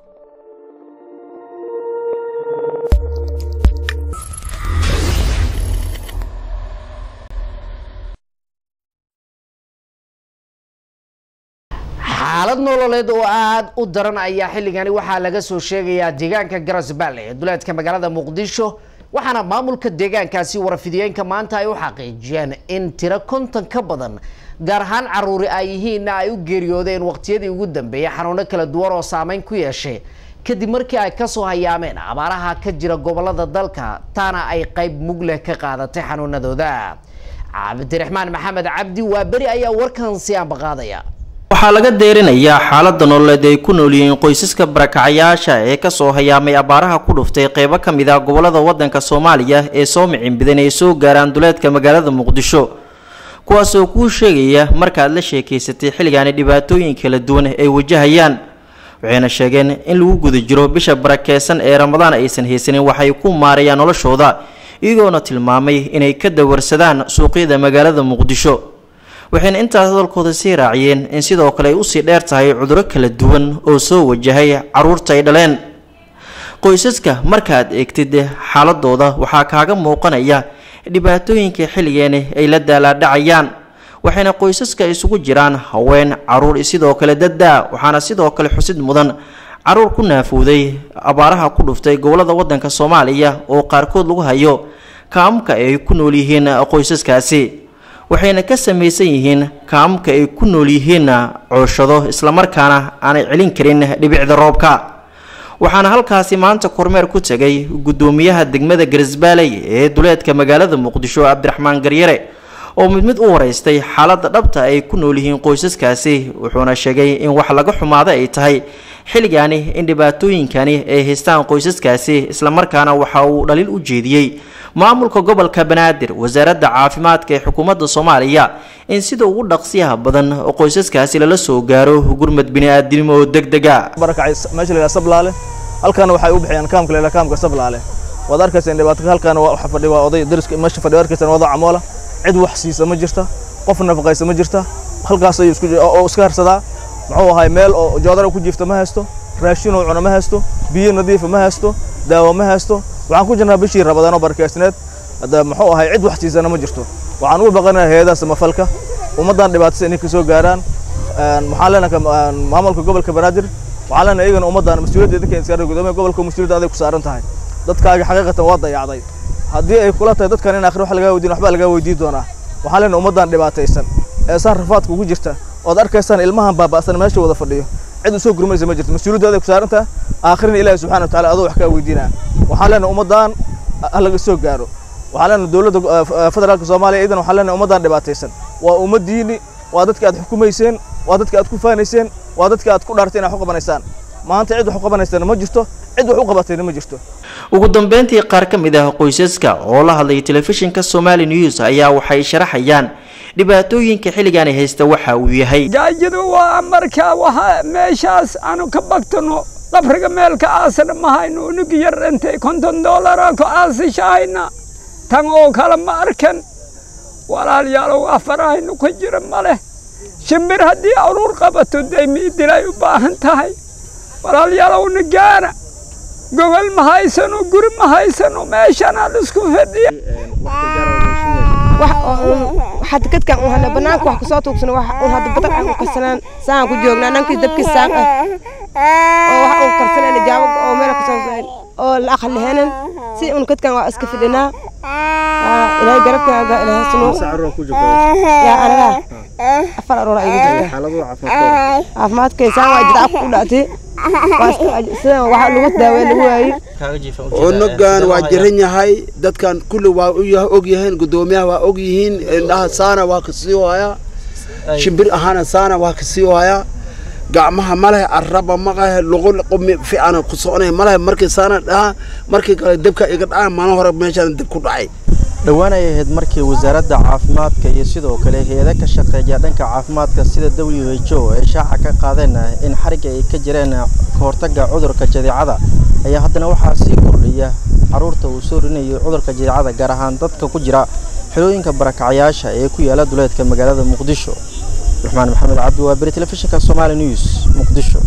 xaalad nololeed oo aada u daran ayaa xilligani waxaa laga soo sheegayaa deegaanka garasballe ee duleedka magaalada muqdisho waxaana maamulka deegaankaasi warfidiyeenka maanta ay u xaqiijiyeen in tiro konton ka badan gaar ahaan caruuri ay yihiinna ay u geeriyoodeen waqtiyadii ugu dambeeyay xanuuno kala duwan oo saameyn ku yeeshay kadib markii ay kasoo hayaameen abaaraha ka jira gobolada dalka taana ay qayb mug leh ka qaadatay xanuunadooda cabdiraxmaan maxamed cabdi waa beri ayaa warkan si aanbaqaadaya waxaa laga deerinayaa xaalada nololeed ay ku nool yihiin qoysaska barakacayaasha ee kasoo hayaamay abaaraha ku dhuftay qeybo ka mid ah gobolada wadanka soomaaliya ee soo micin ay soo gaaraan duleedka magaalada muqdisho kuwaasoo kuu sheegaya markaad la sheekaysatay xilligaani dhibaatooyin kala duwan ay wajahayaan waxayna sheegeen in lagu guda jiro bisha barakeysan ee ramadaan aysan haysanin waxay ku maarayaan noloshooda iyagoona tilmaamay inay ka dawarsadaan suuqyada magaalada muqdisho waxayna intaas hadalkooda sii raaciyeen in sidoo kale ay usii dheer tahay cuduro kala duwan oo soo wajahay caruurta ay dhaleen qoysaska markaad eegtid xaaladooda waxaa kaaga muuqanaya dhibaatooyinka xilligeeni ay la daalaadhacayaan waxayna qoysaska isugu jiraan haween caruur sidoo kale daddaa waxaana sidoo kale xusid mudan caruur ku naafowday abaaraha ku dhuftay gobolada wadanka soomaaliya oo qaarkood lagu hayo kaamka ay ku nool yihiin qoysaskaasi waxayna ka samaysan yihiin kaamka ay ku nool yihiinna cooshado islamarkaana aanay celin karin dhibicda roobka waxaana halkaasi maanta kormeer ku tegay guddoomiyaha degmada garisbaaley ee duleedka magaalada muqdisho cabdiraxmaan garyare oo mid mid u wareystay xaaladda dhabta ay ku nool yihiin qoysaskaasi wuxuuna sheegay in wax laga xumaado ay tahay xilligaani in dhibaatooyinkani ay haystaan qoysaskaasi islamarkaana waxa uu dhaliil u jeediyey maamulka gobolka banaadir wasaaradda caafimaadka ee xukuumadda soomaaliya in sida ugu dhaqsiyaha badan qoysaskaasi lala soo gaaro gurmad bini-aadinimo oo deg dega barakacay meesha la yidhaha sablaale halkaana waxay u bixiyaan kaamka la yidhaha kaamka sablaale waad arkaysaan dhibaato halkaana waxa fadhi waa oday dariska meesha fadhi arkaysaan wada camoola cid wax siisa ma jirta qof nafaqaysa ma jirta halkaas ayuu isku oo iska harsadaa muxuu ahay meel oo joodara ku jiifta ma haysto raashin oo cuna ma haysto biyo nadiifa ma haysto daawo ma haysto waxaan ku jirnaa bishii rabadaan oo barkeysneed hadda muxuu ahay cid wax siisana ma jirto waxaan ugu baqanayaa hayadaha samafalka ummaddan dhibaatasa inay ka soo gaaraan waxaan leenahay maamulka gobolka banaadir waxaan leenahay iyagana ummaddan mas-uuliyadda idinka iska gudoomiya gobolka mas-uuliyadda aday ku saaran tahay dadkaaga xaqiiqatan waa dayacday haddii ay kula tahay dadkan in akhri wax lagaa weydiin waxbaa lagaa weydiin doonaa waxaan leenahay ummaddan dhibaataysan ee saa rafaadka ugu jirta ood arkaysaan ilmahan baaba'san meesha wada fadhiyo cid u soo gurmaysa ma jirto mas-uuliyadda aday ku saaran tahay aakhirina ilaahi subxana wa taala adoo wax kaa weydiinaa waxaan leenahay ummaddan ha laga soo gaaro waxaan leenahay dowladda federaalka soomaaliya iidan waxaan leenahay ummaddan dhibaataysan waa ummaddiini waa dadka aad xukumayseen waa dadka aad ku faanayseen waa dadka aad ku dhaartay inaad wax u qabanaysaan maanta cid wax u qabanaysana ma jirto cid wax u qabatayna ma jirto ugu dambeyntii qaar ka mid ah qoysaska oo la hadlay telefishinka somali news ayaa waxay sharaxayaan dhibaatooyinka xilligaani haysta waxa uu yahay gaajadu waa markaa waxa meeshaas aanu ka bagtano qabriga meelka aasana ma hayno unugi yar intay konton doolara ku aasishahayna tan oo kale ma arkan walaalayaalow afarahaynu ka jira ma leh shimbir haddii aruur qabato day miidilay u baahan tahay walaalyaalowna gaana gogol ma haysano guri ma haysano meeshanaa lisku fadhiya hadda kadkan un hana banaanka wax kusoo tuugsano wax un hadda badan aan u karsanaan saan ku joognaa nankii dabkii saan ah oo wax un karsanayna jaawab oo meel kasoo oo la aqal lehenan si un kadkan waa iska fidhinaa ilaahay garabkaaga ilaahay sunu yaa anaga afar aroora igu jirta caafimaadkay saan waa jidca ku dhactay sida waxa lagu daaweey lagu waayey unugan waa jiran yahay dadkan kulli waa og yihiin gudoomiyaha waa og yihiin indhaha saana waa kasii waayaa shimbir ahaana saana waa kasii waayaa gacmaha maleh araba maqahe luqu qumi fiican ku soconay maleh markii saana dhaha markii kale dabka iga dhaca mana hore meeshaan dab ku dhacay dhowaan ay ahayd markii wasaaradda caafimaadka iyo sidoo kale hay-ada ka shaqeeya dhanka caafimaadka sida w h o ay shaaca ka qaadeen in xarigga ay ka jireen kahortagga cudurka jadeecada ayaa haddana waxaa sii kordhiya caruurta uu soo rinayo cudurka jadeecada gaar ahaan dadka ku jira xilooyinka barakacayaasha ee ku yaala duleedka magaalada muqdisho raxmaan maxamed cabdi waa beri telefishinka somali news muqdisho